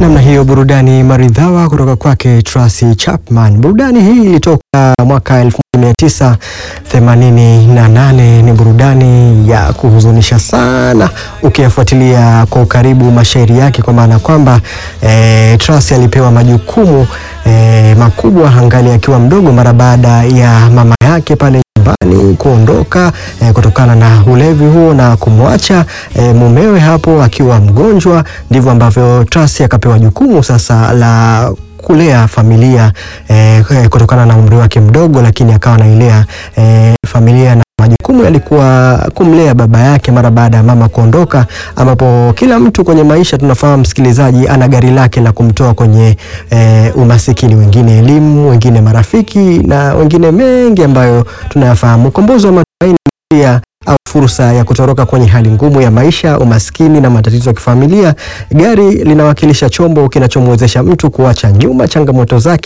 Namna hiyo burudani maridhawa kutoka kwake Tracy Chapman. Burudani hii ilitoka mwaka 1988. Ni burudani ya kuhuzunisha sana ukiyafuatilia kwa ukaribu mashairi yake, kwa maana kwamba e, Tracy alipewa majukumu e, makubwa angali akiwa mdogo mara baada ya mama yake pale nyumbani kuondoka e, kutokana na ulevi huo na kumwacha e, mumewe hapo akiwa mgonjwa. Ndivyo ambavyo Tracy akapewa jukumu sasa la kulea familia e, kutokana na umri wake mdogo, lakini akawa nailea e, familia na majukumu yalikuwa kumlea baba yake mara baada ya mama kuondoka, ambapo kila mtu kwenye maisha tunafahamu, msikilizaji, ana gari lake la kumtoa kwenye e, umasikini, wengine elimu, wengine marafiki na wengine mengi ambayo tunayafahamu. Ukombozi wa Matumaini pia au fursa ya kutoroka kwenye hali ngumu ya maisha, umaskini na matatizo ya kifamilia. Gari linawakilisha chombo kinachomwezesha mtu kuacha nyuma changamoto zake